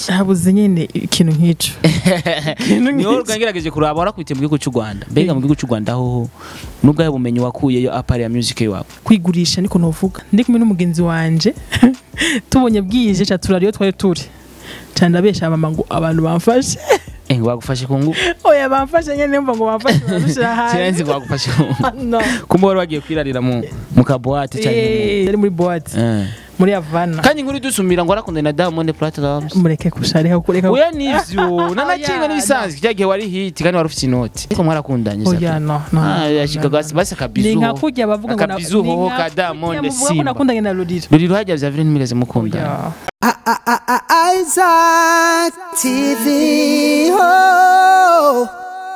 iki habuze nyine ikintu nk'ico Ikintu niho nk'ico. rwangerageje kuraba warakubitiye mu gihugu cy'u Rwanda mbega mu gihugu cy'u Rwanda hoho nubwo bumenyi wakuyeyo apari ya music yawe kwigurisha niko novuga ndi kumwe n'umugenzi wanje tubonye bwije ca turariyo twari turi ca ndabesha mama ngo abantu bamfashe eh bagufashe ku ngufu oya bamfashe nyene mva ngo bamfashe barushira hanze sinzi ngo bagufashe ku ngufu no kumbe wari wagiye kwirarira mu mu kabuwate cyangwa Eh, yari muri boîte eh muri Havana kandi inkuru idusumira ngo arakundana na Diamond Platnumz mureke kusharika kureka oya nivyo nanakinga Oya, n'ibisanzwe cya gihe wari hit kandi wari ufite inoti ariko mwarakundanye oya sasa no no ah yashika basi basi ni akabizu nka kurya bavuga ngo na- akabizu ni hoho nka ka kurya Diamond muvuga ko Simba nakundanye na Loliro buri ruhajya vya vile ntimigeze mukundana Oya. Isaac TV. Oh.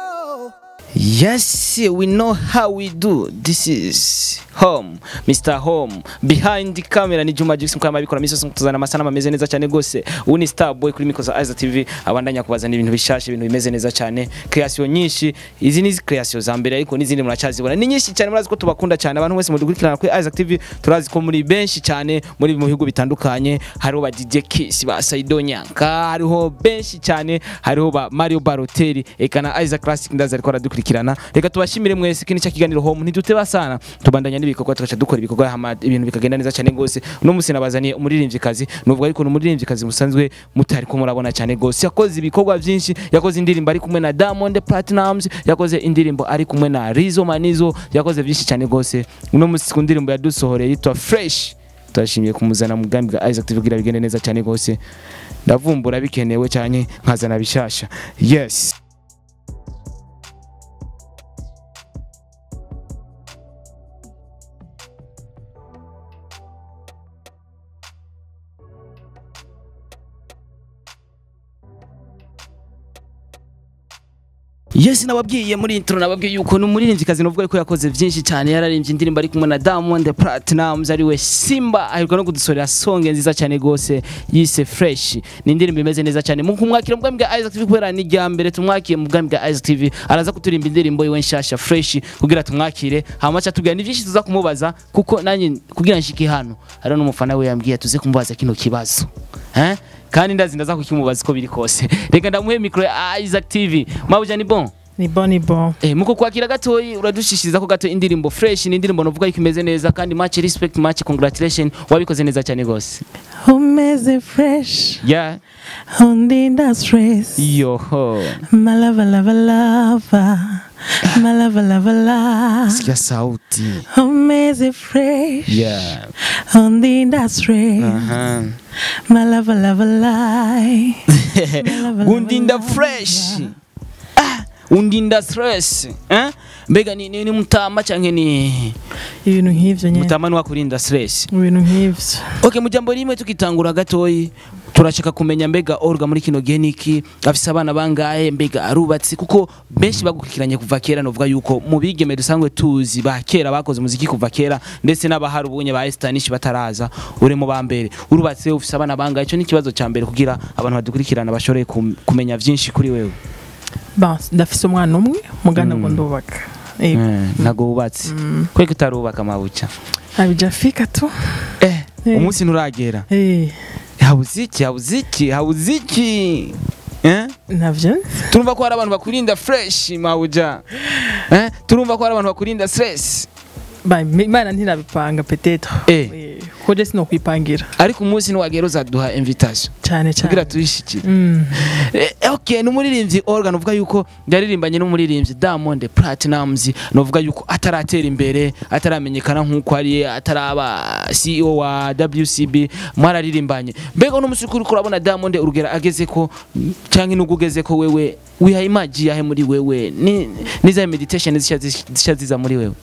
Yes, we know how we do. This is home, Mr. Home. Behind the camera ni Juma Jux mukama bikora misoso tuzana amasana ameze neza cyane gose. Ubu ni Star Boy kuri Mikoza Aiza TV abandanya kubazana ibintu bishashe ibintu bimeze neza cyane. Creation nyinshi, izi ni creation za mbere ariko n'izindi muracazibona. Ni nyinshi cyane murazi ko tubakunda cyane abantu bose mudukurikirana kuri Aiza TV turazi ko muri benshi cyane muri mu bihugu bitandukanye hariho ba DJ Kiss ba Saido Nyanka hariho benshi cyane hariho ba Mario Balotelli eka na Isaac Classic ndaza ariko aradukurikirana reka tubashimire mwese kini cya kiganiro home ntiduteba sana tubandanya n'ibikorwa tugaca dukora ibikorwa hama ibintu bikagenda neza cyane gose uno musi nabazaniye umuririmvyikazi nuvuga ariko ni umuririmvyikazi musanzwe mutari ko murabona cyane gose yakoze ibikorwa byinshi yakoze indirimbo ari kumwe na Diamond Platnumz yakoze indirimbo ari kumwe na Rizzo Manizo yakoze byinshi cyane gose uno musi ku ndirimbo yadusohoreye yitwa Fresh turashimiye kumuzana mu bwami bwa Isaac TV kugira bigende neza cyane gose ndavumbura bikenewe cyane nkazana bishasha yes Yes nababwiye muri intro nababwiye yuko ni umuririmvyikazi novuga ko yakoze byinshi cyane yararimbye indirimbo ari kumwe na Diamond Platnumz ariwe Simba aheruka no kudusorera songe nziza cyane gose yise Fresh ni indirimbo imeze neza cyane mu kumwakira mu bwami bwa Isaac TV kubera ni rya mbere tumwakiye mu bwami bwa Isaac TV araza kuturimba indirimbo yiwe nshasha Fresh kugira tumwakire hama cha tubwira ni byinshi tuza kumubaza kuko nanjye kugira nshike hano hari n'umufana we yambwiye tuze kumubaza kino kibazo eh kandi ndazi ndaza kukimubaza uko biri kose reka ndamuhe micro ya Isaac TV mabuja ni bon ni bon ni bon Eh, muko kwakira gatoyi uradushishiriza ko gato indirimbo fresh ni indirimbo novuga yuko imeze neza kandi much respect much congratulation wabikoze neza cyane gose umeze fresh yeah undinda stress yoho malava lava lava malava lava lava sikia sauti umeze fresh yeah undinda stress aha malava lava lie Malava, lava, undinda lava. fresh ah undinda stress eh mbega ni, ni, ni mutama canke ni ibintu nk'ivyo nyene mutama ni wakurinda stress ibintu nk'ivyo Okay mu jambo rimwe tukitangura gatoyi turashaka kumenya mbega Olga muri kino gihe niki afise abana bangahe mbega arubatse kuko benshi bagukurikiranye kuva kera novuga yuko mu bigeme dusanzwe tuzi ba kera bakoze muziki kuva kera ndetse n'abahari ubunye ba Estanish bataraza uri mu ba mbere urubatse ufise abana bangahe ico ni ikibazo ca mbere kugira abantu badukurikirana bashobore kum- kumenya vyinshi kuri wewe bon ndafise umwana umwe mugana ngo ndubaka Yego. Eh, ntago wubatse kweko utarubaka mabuca abijafika tu eh Eh. umunsi nturagera Eh, habuze iki habuze iki habuze iki eh navyo nzi. turumva ko hari abantu bakurinda fresh mawuja eh turumva ko hari abantu bakurinda stress Ba, imana ntirabipanga petetre Eh. Eh, ko je sinokwipangira ariko umunsi niwagera uzaduha invitation cyane kugira cyane tuyishikire Mm. eh, okay ni umuririmbyi organ uvuga yuko yaririmbanye n'umuririmbyi Diamond Platnumz novuga yuko ataratera imbere ataramenyekana nk'uko ari ataraba CEO wa WCB mwararirimbanye mbega uno musi kuri kurabona Diamond urugera ageze ko canke nugo ugeze ko wewe wiha imagi yahe muri wewe ni niza meditation zisha zisha ziza muri wewe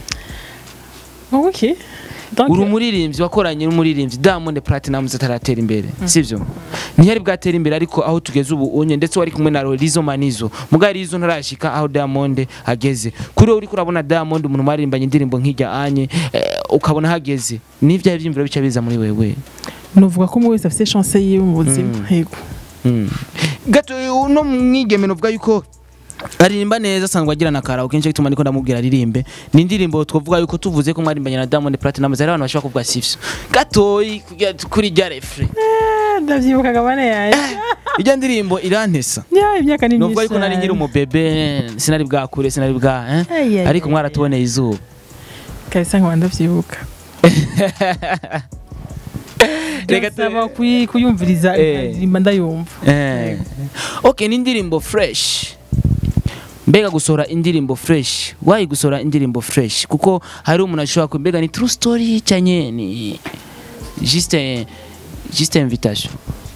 okay Donc, uri umuririmbyi wakoranye n'umuririmbyi Diamond Platnumz ataratera imbere sivyo ntiyari bwatera imbere ariko aho tugeze ubu unye ndetse wari kumwe na Rizzo Manizo muga Rizzo ntarashika aho Diamond ageze kuri wowe uri kurabona Diamond umuntu maririmbanye indirimbo nk'ijya anye eh, ukabona hageze n'ivyahe vyimviro bica biza muri wewe nuvuga ko umwe wese afite chance yiwe mu buzima Mm. yego Mm. gato uno mwigeme novuga yuko aririmba neza asanzwe agira na karaoke nicyo gituma ndiko ndamubwira aririmbe ni indirimbo twavuga yuko tuvuze ko mwarimbanye na Diamond Platnumz hari abantu bashobora kuvuga sivyo gatoyi kugira- kuri rya refre Eh, ndavyibuka gabane yanjye ijya ndirimbo irantesa ya imyaka ni nubwo ariko nari nkiri umubebe sinari bwakure sinari bwa eh? Ay, ay, ariko ay, mwaratuboneye izuba kabisa nkaba ndavyibuka Reka tu- Ndasaba kuyi- kuyumviriza Eh. nkaririmba ndayumva Eh. okay ni indirimbo fresh mbega gusohora indirimbo fresh wayi gusohora indirimbo fresh kuko hari umuntu ashobora ku mbega ni true story cyanye ni juste juste invitation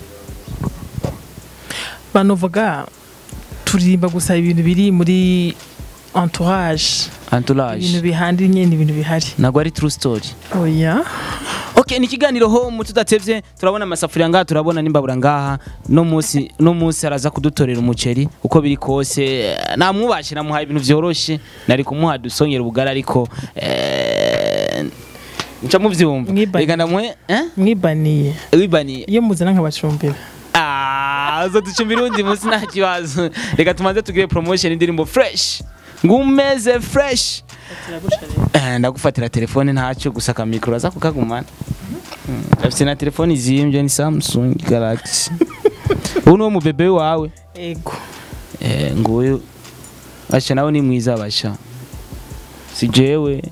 banovuga turirimba gusa ibintu biri muri entourage entourage ibintu bihandi nyene ibintu bihari ntabwo ari true story oya okay ni ikiganiro home tudatevye turabona amasafuriya ngaha turabona n'imbabura ngaha no munsi no munsi araza kudutorera umuceri uko biri kose namwubashye namuhaye ibintu vyoroshe nari kumuha dusongera ubugari ariko eh, nca muvyumva Mwibaniye. reka ndamuhe eh mwibaniye wibaniye iyo muzana nkabacumbira Ah, uzoducumbira undi munsi nta kibazo reka tumanze tugire promotion indirimbo fresh ngumeze fresh Eh, ndagufatira telefone ntacyo gusa akamikoro aza kukagumana Mm, afite na telefone izimbye ni Samsung Galaxy ubu ni wo mubebe wawe ego eh, nguyu basha nawe ni mwiza basha si jewe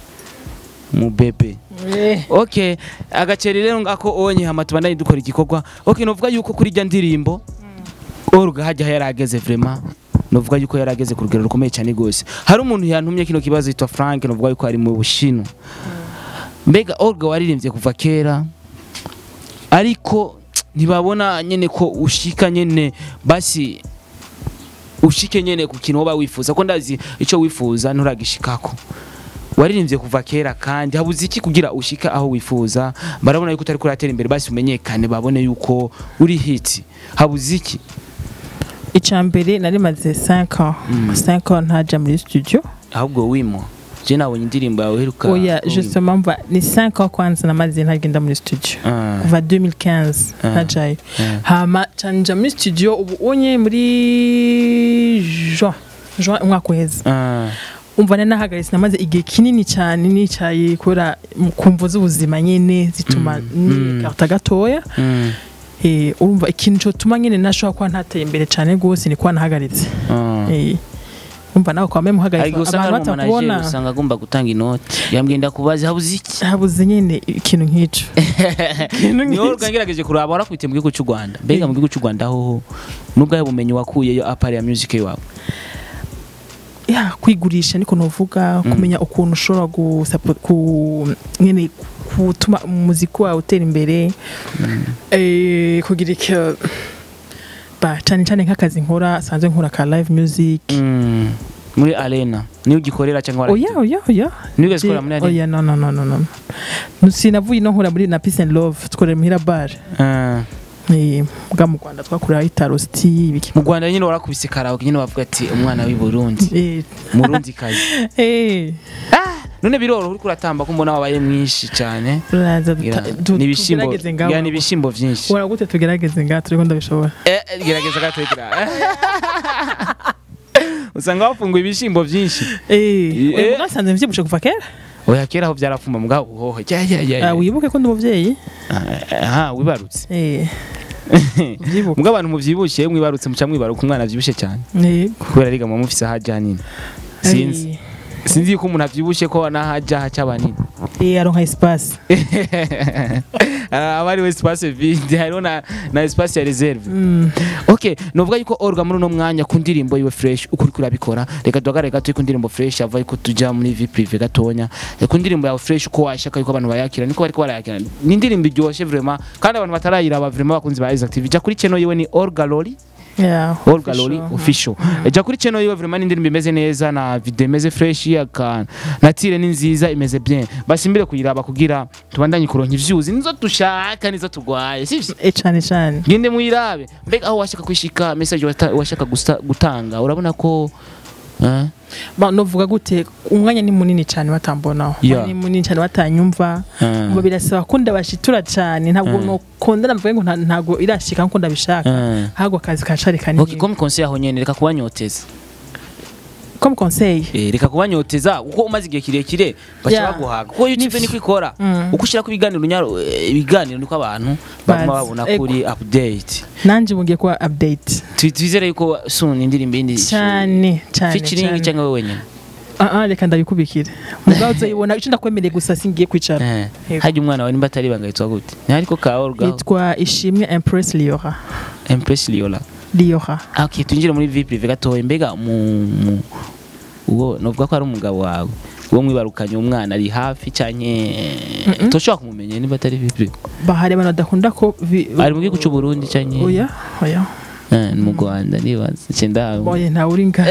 mubebe Eh, okay agaceri rero ngako onye hama tubandanye dukora igikorwa okay novuga yuko kuri rya ndirimbo Olga hajya yarageze vraiment novuga yuko yarageze ku rugero rukomeye cyane gose hari umuntu yantumye kino kibazo yitwa Frank novuga yuko ari mu Bushinwa mbega Olga waririmbye kuva kera ariko ntibabona nyene ko ushika nyene basi ushike nyene ku kintu woba wifuza ko ndazi ico wifuza nturagishikako waririmbye kuva kera kandi habuze iki kugira ushika aho wifuza barabona yuko utari kuratera imbere basi umenyekane babone yuko uri hit habuze iki icya mbere nari maze 5 ans 5 ans ntaja muri studio ahubwo wimo je nabonye indirimbo yawe heruka oya justement mva ni 5 ans kwanza namaze ntagenda muri studio Ah, kuva 2015 Ah. ntajayo ah. hama canja muri studio ubu unye muri juin juin umwaka uheze Ah, umva nari nahagaritse namaze igihe kinini cyane nicaye kubera mu- kumvo z'ubuzima nyene zituma Mm. nikarta gatoya mm, Eh, urumva ikintu cyotuma nyene nashobora kuba ntateye imbere cyane gose ni kuba nahagaritse ah. Eh, umva nawe kwame muhagaritse ariko usanga ari abantu umumanajeri batakubona usanga agomba gutanga inoti yambwiye ndakubaza habuze iki habuze nyene ikintu nk'ico Ikintu niho nk'ico. rwangerageje kuraba warakubitiye mu gihugu cy'u Rwanda mbega mu gihugu cy'u Rwanda hoho nubwo bumenyi wakuyeyo apari ya music yawe ya kwigurisha niko novuga kumenya ukuntu ushobora gusapo- ku nyene gutuma umuziki wawe utera imbere eh, kugira icyo ba cyane cyane nk'akazi nkora sanzwe nkora ka live music Mm, muri arena niyo ugikorera cyangwa oya oya oya niyo ugazikorera muri arena oya no no no no no sinavuye no nkora muri na peace and love tkorera muhira bar Ah. eh, bwa mu Rwanda twakorera itaro sti ibiki mu rwanda nyine warakubise karaoke nyine bavuga ati umwana w'i burundi eh murundi kazi eh none biroroha uriko uratamba ko mbona wabaye mwinshi cyane uraza Gira- duta- du- ni ibishimbo tugerageze ngaho. gira ni ibishimbo byinshi Ubona gute tugerageze ngaha turiko ndabishobora Eh, eh, gerageza gato gira usanga wafunguye ibishimbo byinshi eh Eh. mwasanze mvyibushe kuva kera oya kera aho byarafumba mugabo hoho jya jya jya Ah, wibuke ko ndi umuvyeyi aha wibarutse eh uvyibuke mugabo abantu mubyibushye mwibarutse muca mwibaruka umwana abyibushye cyane eh kubera riga muba mufise ahajya nini sinzi sinzi yuko umuntu abyibushye ko n'ahajya haca abanini eh aronka espace aba ari we espace vide hariho na, na espace ya reserve mm. okay novuga yuko orga muri uno mwanya ku ndirimbo yiwe fresh uko uriko urabikora reka duhagarare gato ku ndirimbo fresh ava yuko tuja muri vie prive gatonya Eh, ku ndirimbo yawe fresh uko washaka yuko abantu bayakira niko bariko barayakira ni indirimbo iryoshe vraiment kandi abantu batarayiraba vraiment bakunzi ba Isaac TV ja kuri channel yiwe ni Orga Loli yeah Olga Loli official ja kuri channel yiwe vraiment ni indirimbo imeze neza na video imeze fresh yaka na tire ni nziza imeze bien basimbire kuyiraba kugira tubandanye kuronka ivyuzi nizo dushaka nizo turwaye sivyo eh cyane cyane gende muyirabe mbega aho washaka kwishika message wata- washaka gusta- gutanga urabona ko eh? ba novuga gute umwanya ni munini cyane batambonaho Yeah. Umwanya ni munini cyane batanyumva Eh. ngo birasaba ko ndabashitura cyane ntabwo Mm. nokunda navuga ngo nta- ntabwo irashika nkuko ndabishaka Eh. ahubwo akazi kacari kanini okay comme conseil aho nyene reka kubanyoteza comme conseil Eh, reka kubanyoteza kuko umaze igihe kirekire baca Yeah. baguhaga kuko youtube niko ikora Mm. uko ushyira ku biganiro unyaro- eh, ibiganiro niko abantu baguma Bazi. babona Ego. kuri update nanje mugiye kuba update Tu- twizere yuko soon indirimbo yindi cyane cyane featuring cyane. cyangwa wowe wenyine Ah, ah, reka ndabikubikire mugabo uzayibona icyo ndakwemereye gusa singiye kwicara Eh, Yego. harya umwana wawe nimba atari ibanga yitwa gute ni ariko ka orga yitwa ishimwe impress liora empress liola liora Ah, okay twinjire muri vie prive gatoya mbega mu mu- uwo novuga ko ari umugabo wawe uwo mwibarukanye umwana ari hafi canke toshobora kumumenya niba atari vie prive bahari abantu badakunda ko vi- ari mu gihugu cy'u Burundi canke oya oya Eh, ni mu Rwanda nibaza cyenda oya ntawe uri nga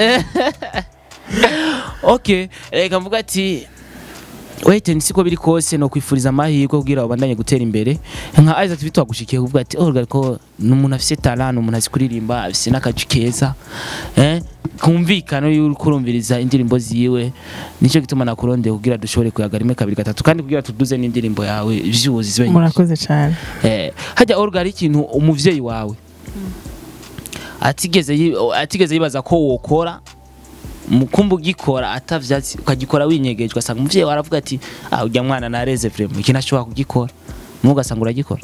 okay reka mvuga ati wait and siko biri kose no kwifuriza amahirwe kugira ubandanye gutera imbere nka Isaac TV twagushikiye kuvuga ati oh ko ni umuntu afise talent ni umuntu azi kuririmba afise n'akaji keza eh kumvikana iyo uri kurumviriza indirimbo ziwe nicyo gituma nakurondeye kugira dushobore kuyaga rimwe kabiri gatatu kandi kugira tuduze n'indirimbo yawe views zibe nyinshi. murakoze cyane Eh, hajya Olga hari ikintu umuvyeyi wawe atigeze yi- atigeze yibaza ko wokora mukumba ugikora atavyatsi ukagikora winyegeje ugasanga umuvyeyi wawe aravuga ati ah ujya mwana nareze vraiment iki ntashobora kugikora mu ugasanga uragikora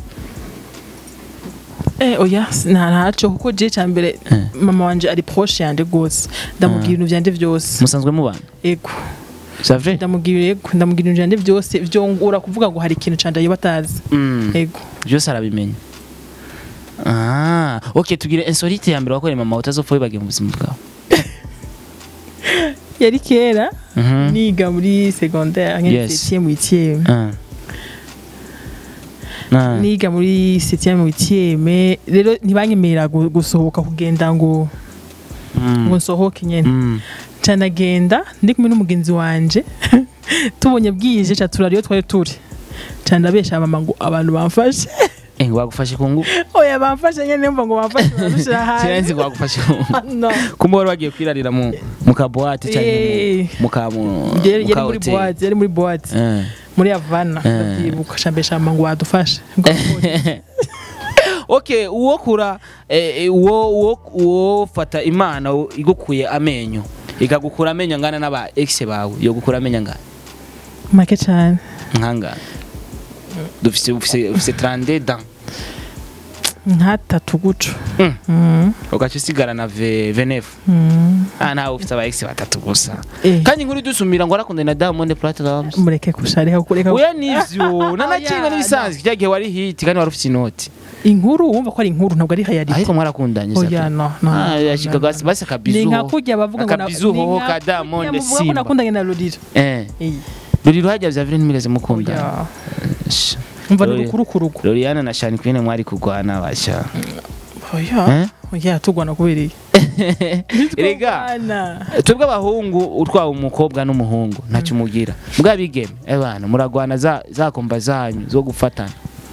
eh oya nta ntaco kuko je cyambere Eh. mama wanje ari proche yanje gose ndamubwira ibintu byanje byose musanzwe mubana ego c'est vrai ndamubwira ego ndamubwira ibintu byanje byose vyongura kuvuga ngo hari ikintu canje yoba atazi mm. ego byose arabimenya ah okay tugire insolite ya mbere wakoreye mama utazopfa wibagiye mu buzima bwawe yari kera Mhm. niga muri secondaire nk'e Yes. septième huitième Ah. Ah. niga muri septième huitième rero ntibanyemerera gu- gusohoka kugenda ngo Mm. ngo nsohoke nyene Mm. ca ndagenda ndi kumwe n'umugenzi wanje tubonye bwije ca turariyo twari turi ca ndabesha mama ngo abantu bamfashe Eh, bagufashe ku ngufu oya bamfashe nyene mva ngo bamfashe barushira sinzi hanze ngo bagufashe ku ngufu no kumbe wari wagiye kwirarira mu mu kabuwate cyangwa Eh. mu ka mu yari mu yari ka muri hotel. boîte yari muri boîte Eh. muri Havana Eh. ndavyibuka ca mbesha mama ngo wadufashe okay uwo kura eh, eh, uwo uwo uwo fata imana u- igukuye amenyo ikagukura amenyo angana n'aba ex bawe yo gukura amenyo angana make cane nkangana dufise ufise ufise 32 dents nkatatu guco Mm. Mm. ugaca usigara na ve- 29 Mm. ah nawe ufise aba ex batatu gusa Eh. kandi inkuru idusumira ngo arakundana na Diamond Platnumz mureke kushareka kureka oya nivyo nanakinga Oya, n'ibisanzwe cya gihe wari hit kandi wari ufite inoti inkuru wumva ko ari inkuru ntabwo ari hayari ariko mwarakundanye oya Safi. no no Ah, no, yashika no, no. basi basi akabizu ni nka kurya bavuga ngo na- akabizu ni hoho nka ka Diamond kurya muvuga ko Simba nakundanye na Ruriro eh Eh, ruri ruhajya vya vile ntimigeze mukundana oya Sh- umva ni Oya. rukurukuruku Loriana na Shani Queen mwari kugwana basha oya Eh? oya tugwana kubera iki Erega Tugwana. twebwe abahungu utwawe umukobwa n'umuhungu ntacyo umugira mbwa bigeme ebana muragwana za za komba zanyu zo gufatana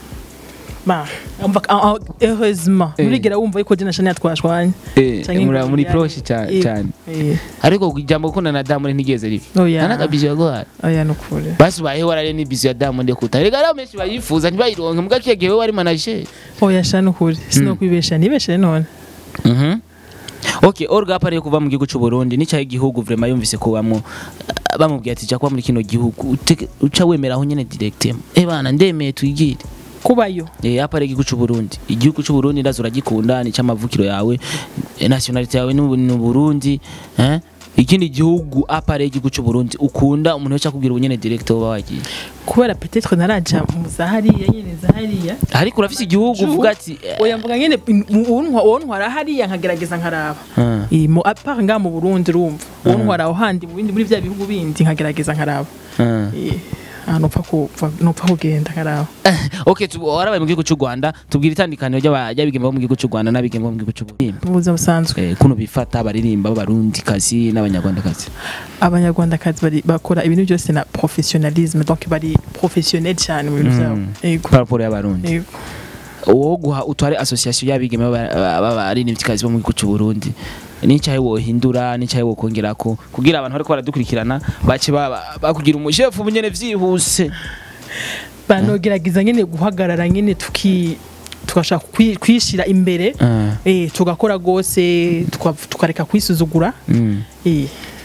ba umva ah, ah, heureusement Eh. nurigera wumva yuko jye na Shania twashwanye eh Canke muri ngo muri yani- proche cyane Eh, cyane eh, ariko ijambo gukundana na Diamond ntigeze ribi oya nanakabizu yagohara oya nukuri basi bahe warare n'ibizu ya Diamond kuta rega rero menshi bayifuza ntibayironke mbwa kiye gihe wari manager oya sha nukuri sinokwibesha nibeshe none Mhm. Okay, Olga hapa ariyo kuva mu gihugu cy'u Burundi n'icyahe igihugu vraiment yumvise ko bamwo bamubwiye ati kuba muri kino gihugu ute- uca wemeraho nyene direct eh bana ndemeye twigire kubayo eh hapa ari igihugu cy'u Burundi igihugu cy'u Burundi ndazo uragikunda ni cy'amavukiro yawe eh, nationality yawe ni ni Burundi eh ikindi gihugu hapa ari igihugu cy'u Burundi ukunda umuntu wese akubwira ubunyene direct woba wagiye kubera peut-être naraja mu zahariya nyene zahariya ariko urafise igihugu uvuga ati eh, oya mvuga nyene wontwara hariya nkagerageza nkaraba ah, Eh, mu apart nga mu Burundi urumva wontwara aho handi mu bindi muri vya bihugu bindi nkagerageza nkaraba ah. Eh, ahantu upfa kuva nupfa kugenda nkaraba okay tu warabaye mu gihugu cy'u Rwanda tubwira itandukaniro ry'aba- ry'abigeme bo mu gihugu cy'u Rwanda n'abigeme bo mu gihugu cy'u Burundi mu buzima busanzwe eh, kuno bifata baririmba b'abarundi kazi n'abanyarwandakazi abanyarwandakazi bari- bakora ibintu byose na professionnalisme donc bari professionnel cyane mu bintu byabo Mm. yego par rapport y'abarundi yego uwo guha utware association y'abigeme b'aba- b'abaririmbikazi bo mu gihugu cy'u Burundi n'icyahe wohindura n'icyahe wokongerako kugira abantu bariko baradukurikirana bace baba- bakugira umushefu bunyene vyihuse banogerageza nyene guhagarara nyene tuki tugashaka kwi- kwishira imbere Ah, eh tugakora gose tuka- tukareka kwisuzugura mm. eh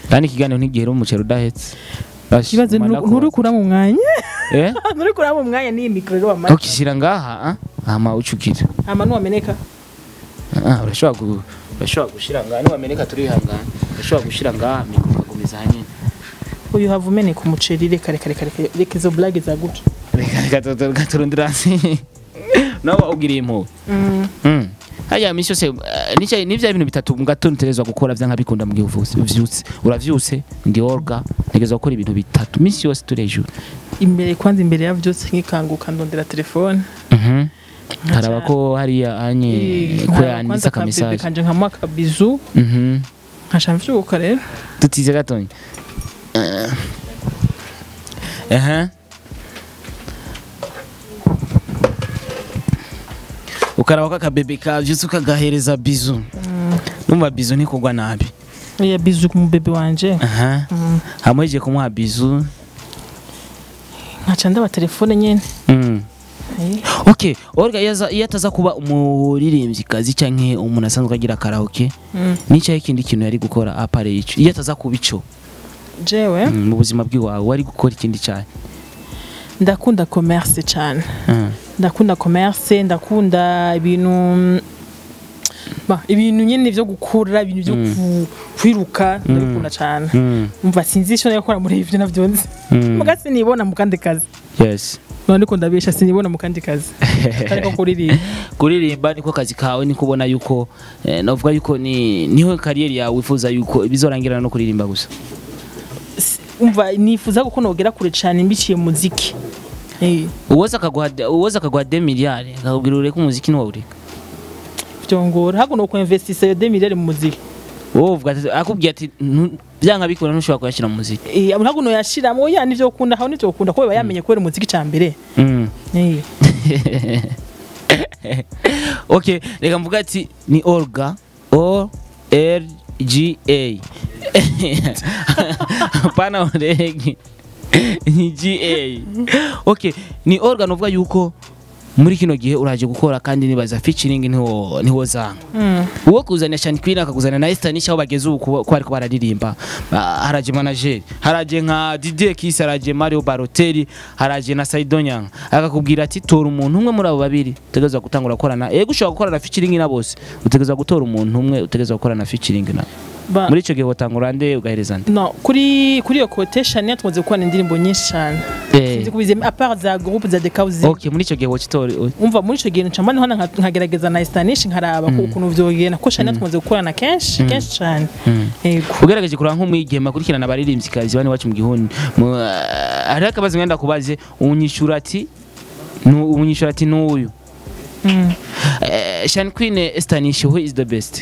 kandi ikiganiro ntigihera umuceri udahetse Bash, ikibazo manda kubaza. nturukura mu mwanya eh nturukura mu mwanya n'iyi mikoro rero wamaze ukishyira ngaha ah, hama ucukira hama nuwameneka Ah, urashobora gu- urashobora gushyira ngaha niwameneka turihangana urashobora gushyira ngaha mikoro ukagumiza hanyine uyu hava umeneka umuceri reka reka reka reka reka izo blague za gutya reka reka tu- tu- reka turundire hasi nawe ugiriye impuhwe Mm. Mm. hariya minsi yose eh, nicyo ni bya bintu bitatu mu gatondo utegerezwa gukora byanka bikunda mu gihe uvutse uvyutse uravyutse ndi orga ntegerezwa gukora ibintu bitatu minsi yose turi hejuru imbere kwanza imbere ya byose nkikanguka ndondera telefone Mhm. haraba ko hariya anye ko Nkaba yanditse kwanza akabebe akamesaje kanje nkamuha akabizu Mhm. nkaca mvyuka rero tutize gatonya Eh. Aha. ukaraba ko akabebe kavyutse ukagahereza bizu numva bizu ntikugwa nabi iya bizu ku mubebe wanje aha Mm. hamuhejeje kumuha bizu nkaca ndaba telefone nyene Mm. Eh, okay orga iyo aza- iyo ataza kuba umuririmbyikazi canke umuntu asanzwe agira karaoke mm. nicyaho ikindi kintu yari gukora apare ico iyo ataza kuba ico jewe mm, mu buzima bw'iwawe wari gukora ikindi cyane ndakunda commerce cyane Mm. ndakunda commerce ndakunda ibintu mm, ba ibintu nyene vyo gukura ibintu vyo ku- kwiruka ndabikunda cyane Mm. umva sinzi icyo nakora muri ivyo navyo nzi Mm. muga sinibona mu kandi kazi yes none ndiko ndabesha sinibona mu kandi kazi ariko kuririmba kuririmba niko kazi kawe niko ubona yuko eh, navuga yuko ni niho kariyeri yawe wifuza yuko bizorangirana no kuririmba gusa S- umva nifuza ko nogera kure cyane mbiciye mu muziki eh uwoza akaguha uwoza akaguha 2 miliyari akakubwira ureke umuziki ntiwawureka byongora hago no kuinvestisa yo 2 miliyari mu muziki wowe uvuga ati akubwiye ati "Nu- byanga bikora ntushobora kuyashyira mu muziki eh hago no yashiramo oya nivyo ukunda haho nivyo ukunda ko biba yamenye kubera umuziki ca mbere Mm. eh okay reka mvuga ati ni Olga O L G A pana oregi ni G A okay ni Olga novuga yuko muri kino gihe uraje gukora kandi nibaza featuring niho niho zanga mm. uwo kuzana Sean Queen akakuzana na Esther nishaho bageze ubu kuba- ko ariko bararirimba Ah, haraje manager haraje nka Didier Kiss haraje Mario Balotelli haraje na Saido Nyanga akakubwira ati tora umuntu umwe muri abo babiri utegerezwa gutangura gukorana yego ushobora gukorana featuring na bose utegerezwa gutora umuntu umwe utegerezwa gukorana featuring na ba muri ico gihe wotangura nde ugahereza nde no kuri kuri iyo quotation yatumaze gukora indirimbo nyinshi cyane Eh, sinzi kubize a part za groupe za dekauzi okay muri ico gihe wochitora umva muri ico gihe ncamba niho nka- nkagerageza na Stanish nkaraba ko ukuntu vyogenda ko Shania tumaze gukorana kenshi kenshi cyane yego ugerageje kuraba nk'umwigema akurikirana abaririmbyikazi bane iwacu mu gihuni Mu- ah, hariho akabazo ngenda kubaze unyishura ati nu- unyishura ati n'uyu Mm. Eh, Sean Queen Estanish who is the best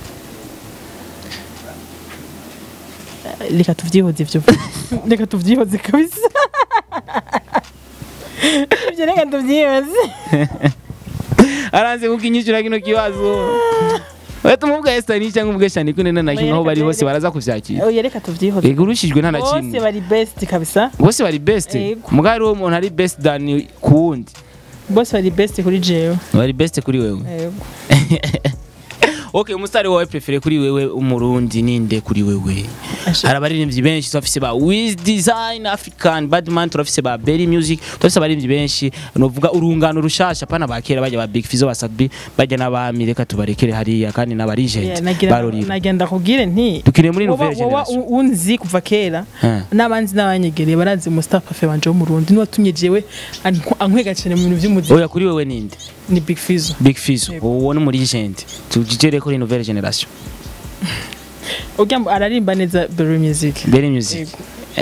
reka tuvyihoze ivyo reka tuvyihoze kabisa ivyo reka tuvyihoze aranze kukinyishura kino kibazo wewe tumuvuga Estanish cyangwa uvuge Sean Queen na nakimwe aho bari hose baraza kuvyakira oya reka tuvyihoze Ego urushijwe nta na bose kimwe bari best kabisa bose bari best Ego. mugabo hariho umuntu ari best than ku wundi bose bari best kuri jewe bari best kuri wewe yego okay umusitari wawe prefere kuri wewe umurundi ninde kuri wewe Asha- hari abaririmbyi benshi turafise ba Wiz Design African Badman turafise ba Berry Music turafise abaririmbyi benshi novuga urungano rushasha pana bakera bajya ba Big Fizzo ba Sadbi bajya n'abami reka tubarekere hariya kandi Yeah, n'abarigent nagira barorira nagira ndakubwire nti dukine muri woba nouvelle woba generation u- unzi kuva kera Eh. n'abanzi n'abanyegereye barazi Mustafa Fe wanje wo mu Burundi niwe watumye jewe ank- ankwega cyane mu bintu by'umuziki oya kuri wewe ninde ni Big Fizzo Big Fizzo Yego. uwo ni muri gent tujijere kuri nouvelle generation ugira ngo ararimba neza Berry Music Berry Music Yego.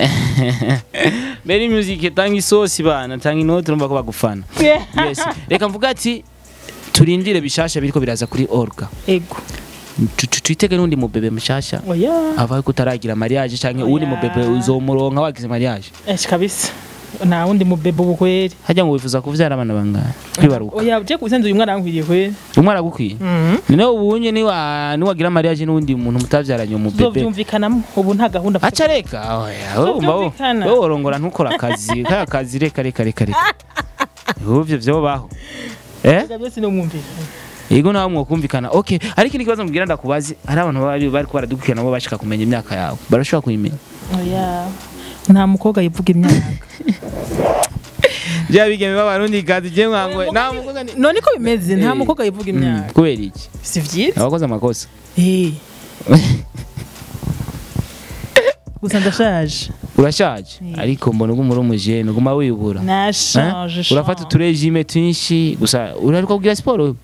Berry Music tanga isosi bana tanga inoti urumva ko bagufana yes reka mvuga ati turindire bishasha biriko biraza kuri Olga ego Tu- tu- twitege n'undi mubebe mushasha oya ava ko utaragira mariage canke uwundi Oya. mubebe uzomuronka wagize mariage esh kabisa nta wundi mubebe ubu kweri hajya ngo wifuza kuvyara abana bangana kwibaruka oya je kubisanzwe uyu mwana arankwiriye kweri umwe aragukwiye Mhm. none ubunye niwa niwagira mariage n'uwundi muntu mutavyaranye umubebe tuzovyumvikanamo ubu nta gahunda mfite. aca reka oya wowe umva wo- Tuzovyumvikana. wowe worongora ntukora akazi kaya kazi reka reka reka reka uvyo vyobaho eh Ibyo byose ni umwumvikano yego nawe mwokumvikana okay ariko ikindi kibazo mbwira ndakubazi hari abantu bari bari ko baradukurikirana nabo bashaka kumenya imyaka yawe barashobora kuyimenya oya nta mukobwa yivuga imyaka bya bigeme b'abarundi gazi je mwangwe nta mukobwa ni none ko bimeze nta Eh. mukobwa yivuga Mm, imyaka kubera iki si vyiza abakoze amakosa Eh. gusa ndashaje urashaje Eh. ariko mbona uguma uri umujene uguma wibura nashaje Eh? urafata uturejime twinshi gusa uraruka kugira siporo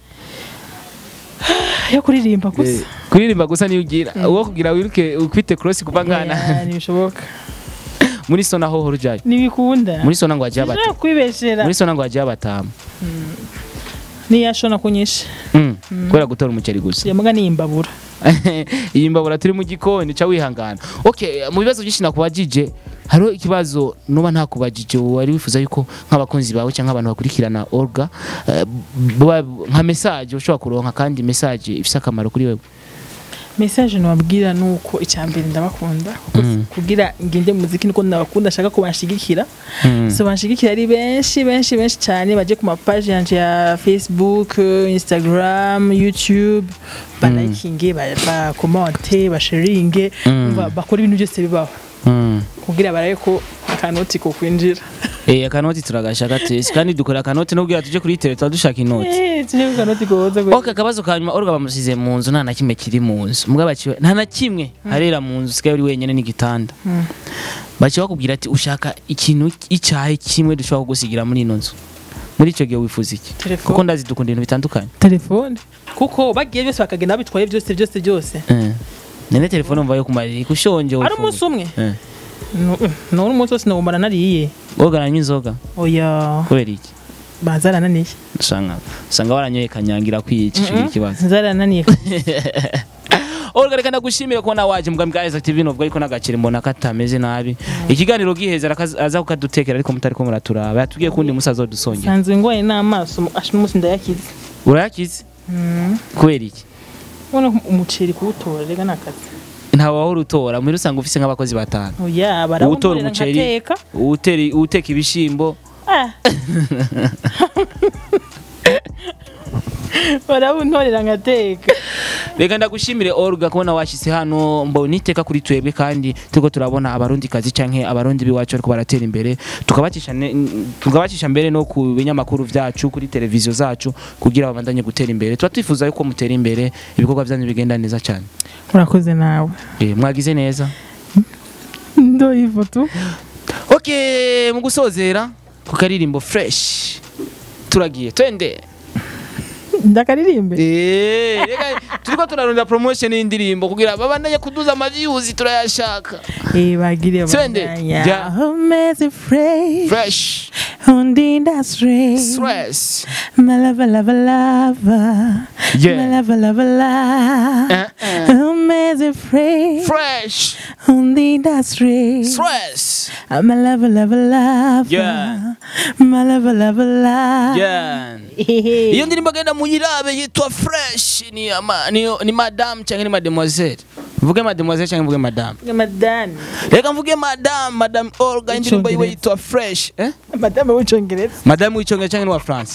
yo kuririmba Eh, gusa kuririmba gusa niyo ugira uwo kugira wiruke ufite cross kuva ngana Oya, ntibishoboka muri sona ho horujaye ntibikunda muri sona ngo hagiye abata Nshobora kwibeshera muri sona ngo hagiye abatamu niyashona kunyisha Mm, kubera gutora umuceri gusa yamuga niyimbabura iyi mbabura turi mu gikoni ca wihangana okay mu bibazo byinshi nakubajije hariho ikibazo nuba ntakubajije wari wifuza yuko nk'abakunzi bawe cyangwa abantu bakurikirana orga eh, buba- nka message ushobora kuronka kandi message ifise akamaro kuri wewe message nababwira nuko icyambere ndabakunda kuko Mm. kugira ngende mu muziki niko ndabakunda ashaka ko banshigikira Mm. so banshigikira ari benshi benshi benshi cyane baje ku mapaji yanje ya facebook instagram youtube balayikinge bakomente basharinge Mm. umva, bakora ibintu byose bibaho Mm. kugira barabe ko akanoti ko kwinjira Eh akanoti turagashaka twese kandi dukora akanoti nubwira tuje kuri tele tuba dushaka inoti Eh, tuje ku kanoti koza Okay akabazo ka nyuma orga bamusize mu nzu nta na kimwe kiri mu nzu mbwa baciwe nta na kimwe harera mu nzu sigaye uri wenyene n'igitanda Mm. baciye bakubwira ati ushaka ikintu icyahe kimwe dushobora kugusigira muri ino nzu muri icyo gihe wifuza iki Telefone. kuko ndazi dukunda ibintu bitandukanye telefone kuko bagiye byose bakagenda babitwaye byose byose byose Eh. nene telefone umva yo kumarira kushonje ari umunsi umwe Eh. none umunsi wose nawumara nariye woga aranywa inzoga oya kubera iki bazarananiye usanga usanga waranyoye kanyangira kwiyica ico ikibazo zarananiye Olga reka ndagushimire kubona waje mbwa mbwa Isaac TV novuga ariko nagakire mbona katameze nabi ikiganiro giheza arakaza- aza kukadutekera ariko mutari ko muraturaba yatubwiye kundi musazo dusongera sanzwe ngoye n'amaso asha n'umunsi ndayakize urayakize kubera iki ubona ko umuceri kuwutora rega ni akazi ntawe wahora utora muri usanga ufise nk'abakozi batanu oya uwutora barawutorera umuceri nkateka uwutera- uwuteka ibishimbo Ah. barawuntorera nkateka reka ndagushimire Olga kubona washyize hano mbona iteka kuri twebwe kandi turiko turabona abarundi kazi canke abarundi biwacu ariko baratera imbere tukabacisha ne- tukabacisha mbere no ku binyamakuru vyacu kuri televiziyo zacu kugira babandanye gutera imbere tuba twifuza yuko mutera imbere ibikorwa vyanyu bigenda neza cyane urakoze nawe Eh, mwagize neza ndo ifoto okay mu gusozera ku karirimbo fresh turagiye twende ndakaririmbe Eh, reka turiko turarondera promotion y'indirimbo kugira babandanye kuduza amaviews turayashaka eh bagire Twende. bandanya Ja. amazing fresh fresh undi ndasre stress my lava lava lava Yeah. my lava lava lava Eh, eh. amazing fresh fresh undi ndasre stress my lava lava lava Yeah. my lava lava lava yeah iyo ndirimbo genda muyirabe yitwa fresh ni ama, ni, ni madame cyangwa ni mademoiselle mvuge mademoiselle cyangwa mvuge madame madame reka mvuge madame madame Olga indirimbo yiwe Icongereza. yitwa fresh eh madame w'icyongereza madame w'icyongereza cyangwa ni wa France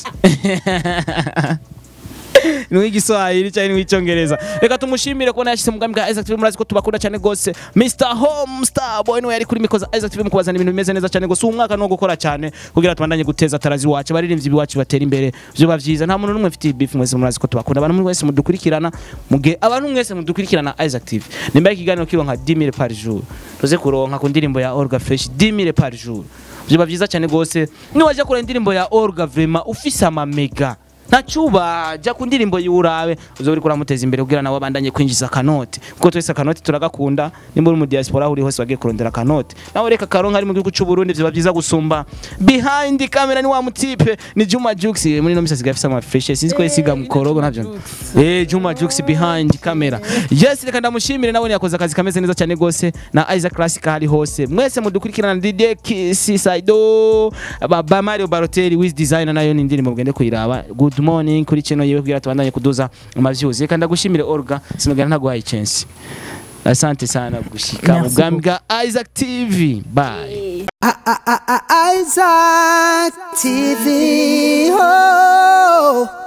ni w'igiswahili cyangwa ni w'icyongereza reka tumushimire kubona yashyize mu bwami bwa Isaac TV murazi ko tubakunda cyane gose Mr Home Star Boy niwe yari kuri mikoro za Isaac TV mu kubazana ibintu bimeze neza cyane gose uwo mwaka no gukora cyane kugira tubandanye guteza tarazi wacu abaririmbyi biwacu batera imbere byoba byiza nta muntu n'umwe mfite beef mwese murazi ko tubakunda abantu mwese mudukurikirana muge abantu mwese mudukurikirana Isaac TV nimba ikiganiro kironka 10000 par jour tuze kuronka ku ndirimbo ya Olga Fresh 10000 par jour byoba byiza cyane gose niwaje kure indirimbo ya Olga vraiment ufise amamega ntacuba jya ku ndirimbo y'urabe uzo uri kuramuteza imbere kugira nawe abandanye kwinjiza akanoti kuko twese akanoti turagakunda nimba uri mu diaspora aho uri hose bagiye kurondera akanoti nawe reka karonka ari mu gihugu cy'u Burundi vyoba byiza gusumba behind camera ni wa mutipe ni Juma Jux muri no misasi gafisa ama fresh sinzi ko yisiga mu korogo navyo eh Juma Jux behind camera yes reka ndamushimire nawe yakoze akazi kameze neza cyane gose na Isaac Classic hari hose mwese mudukurikirana DJ Kiss Saido ba, ba Mario Balotelli with designer nayo ni indirimbo mugende kuyiraba good morning kuri channel yewe kugira tubandanye kuduza amaviews reka ndagushimire Olga sinogera ntaguhaye chance asante sana gushika mu Merci bwami bwa Isaac TV bye Isaac TV. Oh.